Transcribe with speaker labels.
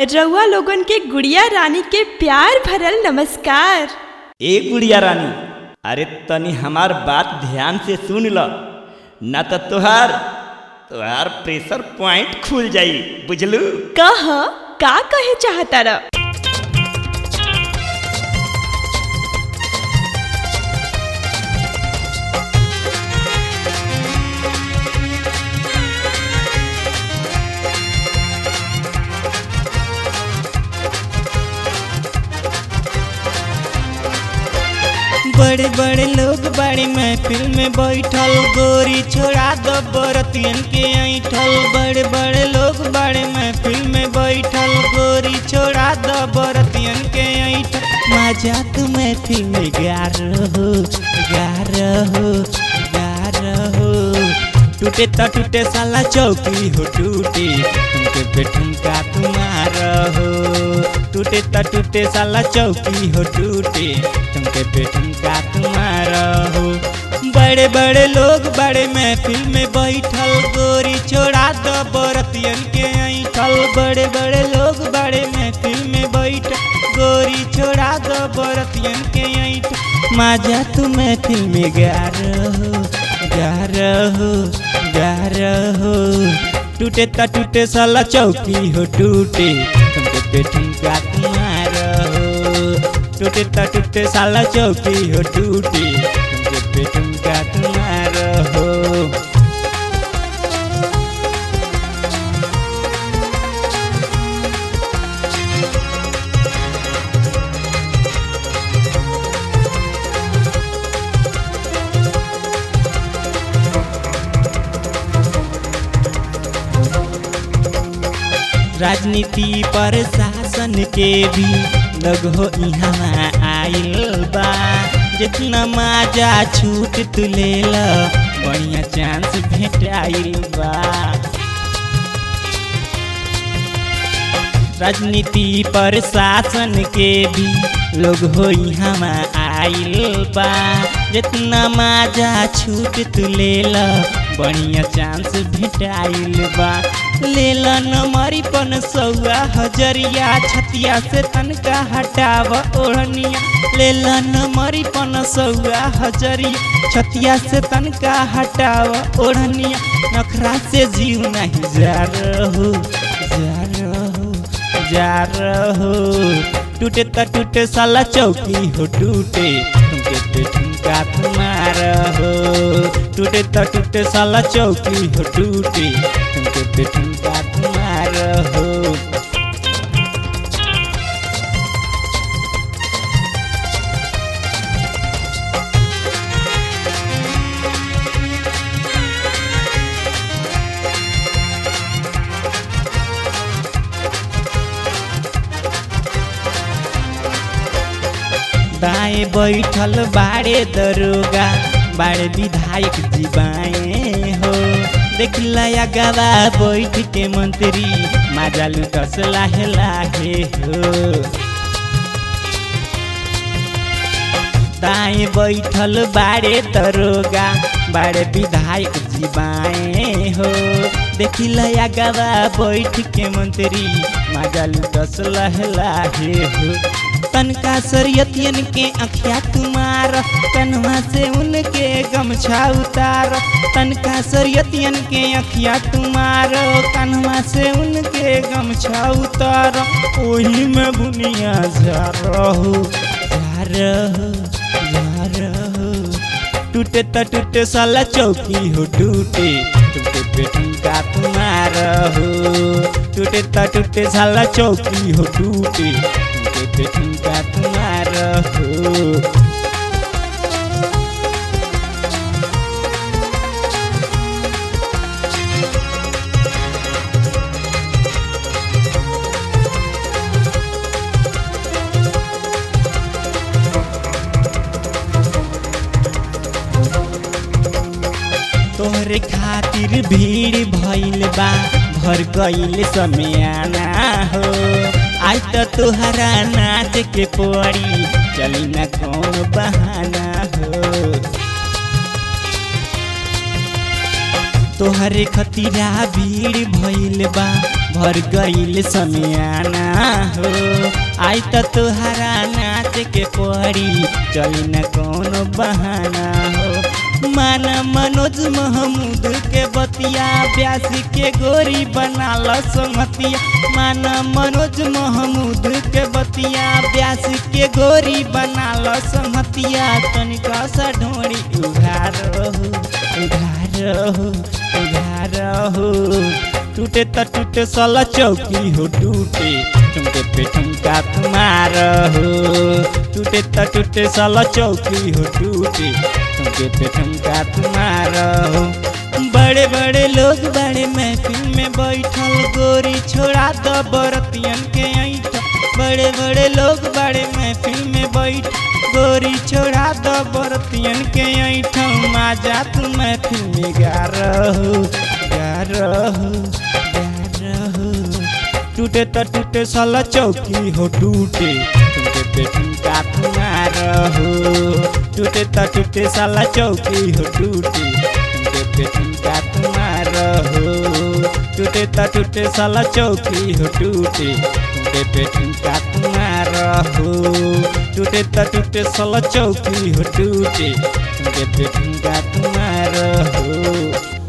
Speaker 1: रउआ लोगन के गुड़िया रानी के प्यार भरल नमस्कार
Speaker 2: ए गुड़िया रानी अरे तनी हमार बात ध्यान से सुन ल न तो तोहार तोहार प्रेशर पॉइंट खुल जाई बुझलू
Speaker 1: कह का कहे चाहता र
Speaker 3: बड़े बड़े लोग बड़े महफिल में बैठल गोरी छोड़ा दो बरतियन के ऐठल बड़े बड़े लोग बड़े महफिल में बैठल गोरी छोड़ा दो बरतियन के ऐठल मजाक महफिल में गा रहो गा रहो गा रहो टूटे तो टूटे साला चौकी हो टूटे तुमके पे ठुमका तुम्हारा हो टूटे तो टूटे साला चौकी हो टूटे तुमके पे ठुमका तुम्हारा हो बड़े बड़े लोग बड़े महफिल में बैठल गोरी छोड़ा दो बरतियन के ऐठल बड़े बड़े लोग बड़े महफिल में बैठल गोरी छोड़ा दो बरतियन के ऐठ माजा तू महफिल में गा रहो गा रहो गा रहो टूटे त टूटे साला चौकी हो टूटे तुमके पे ठुमका तुम्हारा हो टूटे त टूटे साला चौकी हो टूटे तुमके पे ठुमका तुम्हारा हो राजनीति पर शासन के भी लग हो यहाँ आइल बा जितना माजा छूट तू ले ल बढ़िया चांस भेटाइल बा राजनीति पर शासन के भी लोग हो यहाँ आइल बा जितना माजा छूट तू ले ल बढ़िया चांस भेटाइल बा ले ल नमरी पन सौआ हजरिया छतिया से तनका हटाव ओढ़निया ले ल नमरी पन सौआ हजरिया छतिया से तनका हटाव ओढ़निया नखरा से जीव नहीं जा रहो जा रहो जा रहो टूटे त टूटे साला चौकी हो टूटे तुमके पे ठुमका तुम्हारा हो टूटे त टूटे साला चौकी हो टूटे तुमके पे ठुमका तुम्हारा हो दाएं बैठल बाड़े दरोगा बाड़े विधायक जी बाएं हो देख लया गवा बैठ के मंत्री माजा लुटस लाहे लाहे हो दाएं बैठल बाड़े दरोगा बाड़े विधायक जी बाएं हो देखी लया गवा बैठ के मंत्री माजा लुटस लहे लाहे हो तनका सरियतियन के अखिया तुम्हार कन्हा से उनके गमछा उतार तनका सरियतियन के अखिया तुम्हार कन्हा से उनके गमछा उतार ओही में बुनिया जा रहो जा रहो जा रहो टूटे त टूटे साला चौकी हो टूटे टूटे पे ठुमका तुम्हारा हो टूटे त टूटे साला चौकी हो टूटे टूटे पे ठुमका तुम्हारा हो तोहरे खातिर भीड़ भइल बा भर गइल समियाना हो आज त तोहरा नाच के पड़ी चली न कौन बहाना हो तोहरे खतीरा भीड़ भइल बा भर गइल समियाना हो आई त तोहरा नाच के पड़ी चली न कोनो बहाना हो माना मनोज महमूद के बतिया ब्यास के गोरी बना ल संगतिया माना मनोज महमूद के बतिया ब्यास के गोरी बना ल संगतिया तनिका सा ढोड़ी उघार हो उघार हो उघार हो टूटे त टूटे सला चौकी हो टूटे ठुमके पे ठुमका तुम्हार हो टूटे त टूटे सला चौकी हो टूटे ठुमके पे ठुमका तुम्हार हो बड़े बड़े लोग बड़े महफिल में बैठल गोरी छोड़ा द बरतियन के ऐठ बड़े बड़े लोग बड़े महफिल में बैठ गोरी छोड़ा द बरतियन के ऐठ माजा तू महफिल में गा रहो गा रहो गा रहो टूटे त टूटे साला चौकी हो टूटे टूटे पे ठुमका तुम्हारा हो टूटे त टूटे साला चौकी हो टूटे टूटे पे ठुमका तुम्हारा हो टूटे त टूटे साला चौकी हो टूटे टूटे पे ठुमका तुम्हारा हो टूटे त टूटे साला चौकी हो टूटे टूटे पे ठुमका तुम्हारा हो